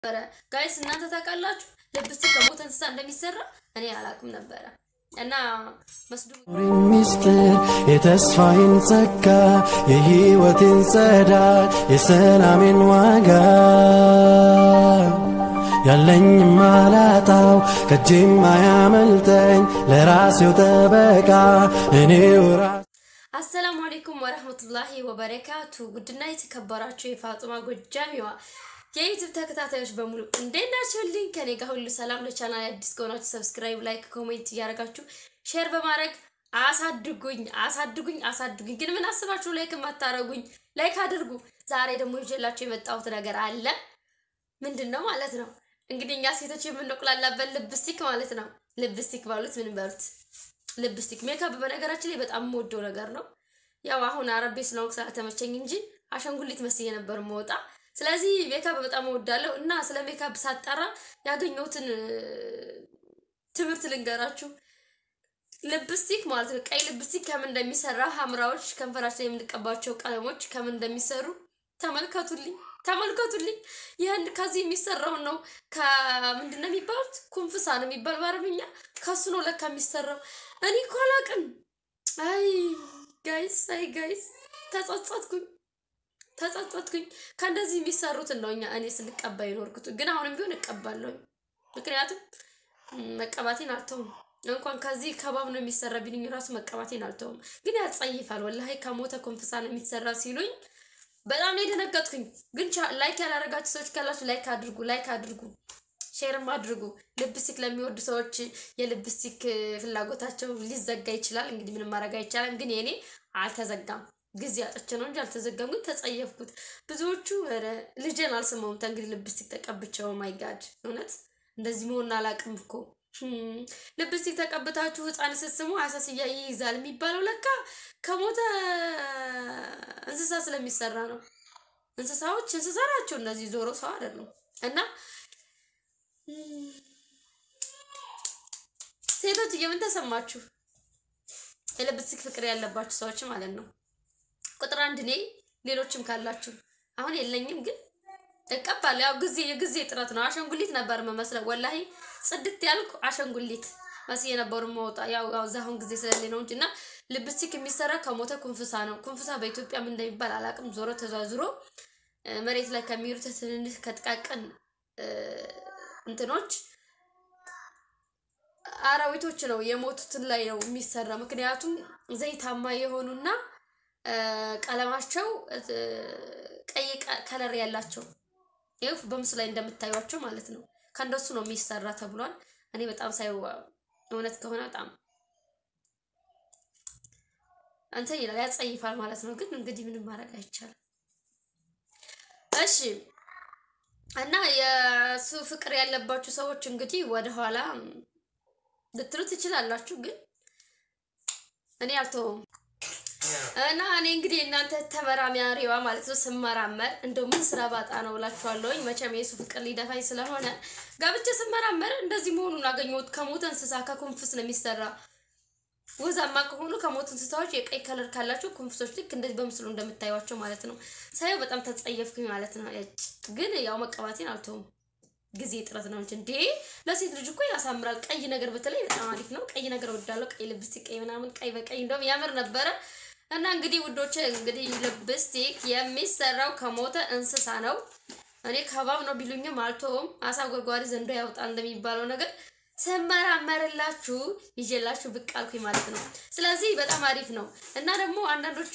ነበረ ጋይስ እናንተ ታውቃላችሁ ልብስቲክ ከሞተ እንስሳ እንደሚሰራ እኔ አላውቅም ነበረ እና መስዱ ሚስጥር የተስፋዬን ጸጋ የሕይወቴን ጸዳል የሰላሜን ዋጋ ያለኝ ማላጣው ከእጄም አያመልጠኝ ለራሴው ጠበቃ እኔው ራሴ አሰላሙ አሌይኩም ወረህመቱላሂ ወበረካቱ ውድና የተከበራችሁ የፋጡማ ጎጃሚዋ የዩቱብ ተከታታዮች በሙሉ እንዴት ናችሁልኝ? ከኔ ጋር ሁሉ ሰላም። ለቻናል አዲስ ከሆናችሁ ሰብስክራይብ፣ ላይክ፣ ኮሜንት እያደረጋችሁ ሼር በማድረግ አሳድጉኝ አሳድጉኝ አሳድጉኝ። ግን ምን አስባችሁ ላይክ የማታረጉኝ? ላይክ አድርጉ። ዛሬ ደግሞ ይዤላችሁ የመጣሁት ነገር አለ። ምንድን ነው ማለት ነው? እንግዲህ እኛ ሴቶች የምንቆላላበት ልብስቲክ ማለት ነው። ልብስቲክ ባሉት ምን በሉት ልብስቲክ ሜካፕ በነገራችን ላይ በጣም የምወደው ነገር ነው። ያው አሁን አረቤ ስለሆንኩ ስላልተመቸኝ እንጂ አሻንጉሊት መስዬ ነበር መወጣ። ስለዚህ ሜካፕ በጣም እወዳለሁ እና ስለ ሜካፕ ሳጣራ ያገኘሁትን ትምህርት ልንገራችሁ። ልብስቲክ ማለት ነው። ቀይ ልብስቲክ ከምን እንደሚሰራ፣ ሐምራዎች ከንፈራችን የምንቀባቸው ቀለሞች ከምን እንደሚሰሩ ተመልከቱልኝ ተመልከቱልኝ። ይህን ከዚህ የሚሰራውን ነው። ከምንድን ነው የሚባሉት? ኩንፍሳ ነው የሚባል በአረብኛ። ከሱ ነው ለካ የሚሰራው። እኔ እኮ አላውቅም። አይ ጋይስ፣ አይ ጋይስ፣ ተጸጸትኩኝ ተጸጸትኩኝ። ከእንደዚህ የሚሰሩትን ነው እኛ እኔ ስንቀባ ይኖርኩት፣ ግን አሁንም ቢሆን እቀባለሁ። ምክንያቱም መቀባቴን አልተውም። እንኳን ከዚህ ከባብ ነው የሚሰራ ቢልኝ ራሱ መቀባቴን አልተውም። ግን ያጸይፋል። ወላሂ ከሞተ ኮንፍሳ ነው የሚሰራ ሲሉኝ በጣም ነው የደነገጥኩኝ። ግን ላይክ ያላረጋችሁ ሰዎች ካላችሁ ላይክ አድርጉ፣ ላይክ አድርጉ፣ ሼርም አድርጉ። ልብስቲክ ለሚወዱ ሰዎች የልብስቲክ ፍላጎታቸው ሊዘጋ ይችላል። እንግዲህ ምንም ማድረግ አይቻልም። ግን የኔ አልተዘጋም። ጊዜ አጥቼ ነው እንጂ አልተዘጋም። ግን ተጸየፍኩት። ብዙዎቹ ኧረ ልጄን አልስመውም ተንግዲህ ልብስቲክ ተቀብቸው ማይ ጋድ እውነት እንደዚህ መሆን አላውቅም እኮ ልብስቲክ ተቀብታችሁ ህፃን ስትስሙ አሳስያ ይይዛል የሚባለው ለካ ከሞተ እንስሳ ስለሚሰራ ነው። እንስሳዎች እንስሳ ናቸው እነዚህ፣ ዞሮ ሰው አይደሉም። እና ሴቶች የምን ተሰማችሁ? የልብስቲክ ፍቅር ያለባችሁ ሰዎች ማለት ነው። ቁጥር አንድ እኔ፣ ሌሎችም ካላችሁ አሁን የለኝም ግን እቀባለሁ። ያው ጊዜ የጊዜ ጥረት ነው። አሸንጉሊት ነበር መመስለው ወላሂ ጽድት ያልኩ አሸንጉሊት መስዬ የነበሩ መውጣ ያው እዛ አሁን ጊዜ ስለሌለ ነው እንጂ እና ልብስቲክ የሚሰራ ከሞተ ኩንፍሳ ነው። ኩንፍሳ በኢትዮጵያ ምን እንደሚባል አላውቅም። ዞሮ ተዟዙሮ መሬት ላይ ከሚሄዱት ትንንሽ ከጥቃቅን እንትኖች አራዊቶች ነው የሞቱትን ላይ ነው የሚሰራ። ምክንያቱም ዘይታማ የሆኑና ቀለማቸው ቀይ ከለር ያላቸው ይኸው በምስሉ ላይ እንደምታዩቸው ማለት ነው። ከእንደሱ ነው የሚሰራ ተብሏል። እኔ በጣም ሳይው እውነት ከሆነ በጣም እንትን ይላል ያጸይፋል ማለት ነው። ግን እንግዲህ ምንም ማድረግ አይቻልም። እሺ እና የሱ ፍቅር ያለባችሁ ሰዎች እንግዲህ ወደኋላ ልትሉ ትችላላችሁ። ግን እኔ አልተውም እና እኔ እንግዲህ እናንተ ተመራማሪዋ ማለት ነው ስመራመር እንደው ምን ስራ ባጣ ነው እላችኋለሁኝ። መቼም የሱ ፍቅር ሊደፋኝ ስለሆነ ጋብቻ ስመራመር እንደዚህ መሆኑን አገኘሁት። ከሞተ እንስሳ ከኩንፍስ ነው የሚሰራ። ወዛማ ከሆኑ ከሞት እንስሳዎች የቀይ ከለር ካላቸው ኩንፍሶች ልክ እንደዚህ በምስሉ እንደምታዩቸው ማለት ነው። ሳየው በጣም ተጸየፍኩኝ ማለት ነው። ግን ያው መቀባቴን አልተውም። ጊዜ ጥረት ነው እንጂ እንዴ ለሴት ልጅ እኮ ያሳምራል። ቀይ ነገር በተለይ በጣም አሪፍ ነው። ቀይ ነገር ወዳለው ቀይ ልብስቲክ፣ ቀይ ምናምን፣ ቀይ በቀይ እንደውም ያምር ነበረ። እና እንግዲህ ውዶች እንግዲህ ልብስቲክ የሚሰራው ከሞተ እንስሳ ነው። እኔ ከባብ ነው ቢሉኝም አልተውም። አሳ ጎርጓሪ ዘንዶ ያውጣል እንደሚባለው ነገር ስመራመርላችሁ ይዤላችሁ ብቅ አልኩኝ ማለት ነው። ስለዚህ በጣም አሪፍ ነው እና ደግሞ አንዳንዶቹ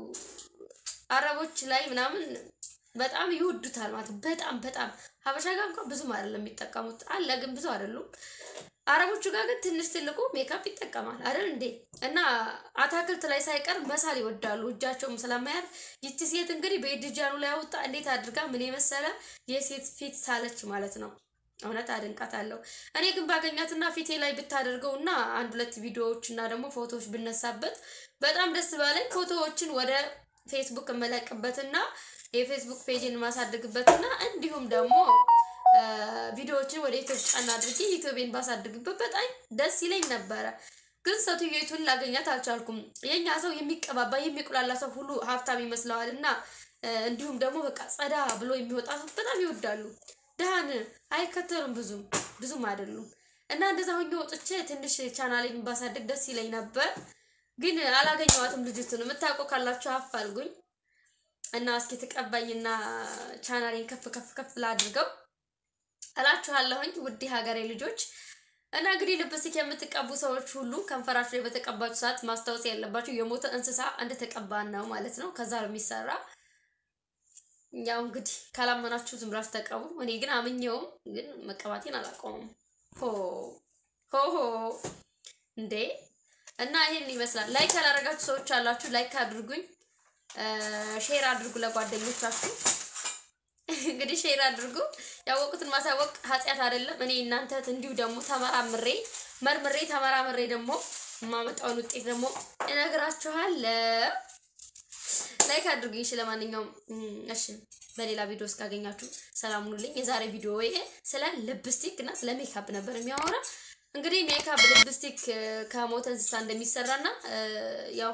አረቦች ላይ ምናምን በጣም ይወዱታል ማለት በጣም በጣም ሀበሻ ጋር እንኳን ብዙም አይደለም የሚጠቀሙት አለ ግን ብዙ አይደሉም። አረቦቹ ጋር ግን ትንሽ ትልቁ ሜካፕ ይጠቀማል አይደል እንዴ? እና አታክልት ላይ ሳይቀር መሳል ይወዳሉ እጃቸውም ስለማያር። ይቺ ሴት እንግዲህ በእድጃኑ ላይ አወጣ እንዴት አድርጋ ምን የመሰለ የሴት ፊት ሳለች ማለት ነው። እውነት አድንቃታለሁ። እኔ ግን ባገኛትና ፊቴ ላይ ብታደርገው እና አንድ ሁለት ቪዲዮዎች እና ደግሞ ፎቶዎች ብነሳበት በጣም ደስ ባለኝ። ፎቶዎችን ወደ ፌስቡክ እመለቅበትና የፌስቡክ ፔጅን ማሳድግበትና እንዲሁም ደግሞ ቪዲዮዎችን ወደ ዩቲዩብ ጫና አድርጌ ዩቲዩብን ባሳድግበት በጣም ደስ ይለኝ ነበረ። ግን ሴትዮቱን ላገኛት አልቻልኩም። የኛ ሰው የሚቀባባ የሚቁላላ ሰው ሁሉ ሀብታም ይመስለዋል እና እንዲሁም ደግሞ በቃ ጸዳ ብሎ የሚወጣ ሰው በጣም ይወዳሉ። ድሃን አይከተሉም ብዙም ብዙም አይደሉም። እና እንደዛ ሆኜ ወጥቼ ትንሽ ቻናሌን ባሳድግ ደስ ይለኝ ነበር፣ ግን አላገኘዋትም። ልጅቱን የምታውቀው ካላችሁ አፋልጉኝ እና እስኪ ተቀባይና ቻናሌን ከፍ ከፍ ከፍ ላድርገው እላችኋለሁኝ ውድ ሀገሬ ልጆች። እና እንግዲህ ልብስቲክ የምትቀቡ ሰዎች ሁሉ ከንፈራችሁ ላይ በተቀባችሁ ሰዓት ማስታወስ ያለባችሁ የሞተ እንስሳ እንደተቀባን ነው ማለት ነው። ከዛ ነው የሚሰራ። ያው እንግዲህ ካላመናችሁ ዝም ብላችሁ ተቀቡ። እኔ ግን አምኜውም ግን መቀባቴን አላቆምም። ሆ ሆ ሆ እንዴ! እና ይሄን ይመስላል። ላይክ ያላረጋችሁ ሰዎች አላችሁ፣ ላይክ አድርጉኝ፣ ሼር አድርጉ ለጓደኞቻችሁ። እንግዲህ ሼር አድርጉ። ያወቁትን ማሳወቅ ኃጢአት አይደለም። እኔ እናንተ እንዲሁ ደግሞ ተመራምሬ መርምሬ ተመራምሬ ደግሞ የማመጣውን ውጤት ደግሞ እነግራችኋለሁ። ላይክ አድርጉኝ። እሺ፣ ለማንኛውም እሺ፣ በሌላ ቪዲዮ እስካገኛችሁ ሰላም ሁኑልኝ። የዛሬ ቪዲዮ ይሄ ስለ ልፕስቲክ እና ስለ ሜካፕ ነበር የሚያወራ። እንግዲህ ሜካፕ ልፕስቲክ ከሞተ እንስሳ እንደሚሰራና ያው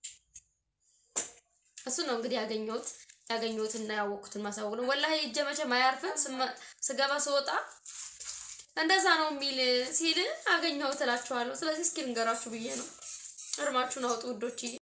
እሱ ነው እንግዲህ ያገኘሁት ያገኘሁትና ያወቅኩትን ማሳወቅ ነው። ወላሂ እጀ መቼም አያርፍም። ስገባ ስወጣ እንደዛ ነው የሚል ሲል አገኘሁት እላችኋለሁ። ስለዚህ እስኪ ልንገራችሁ ብዬ ነው። እርማችሁን አውጡ ውዶች።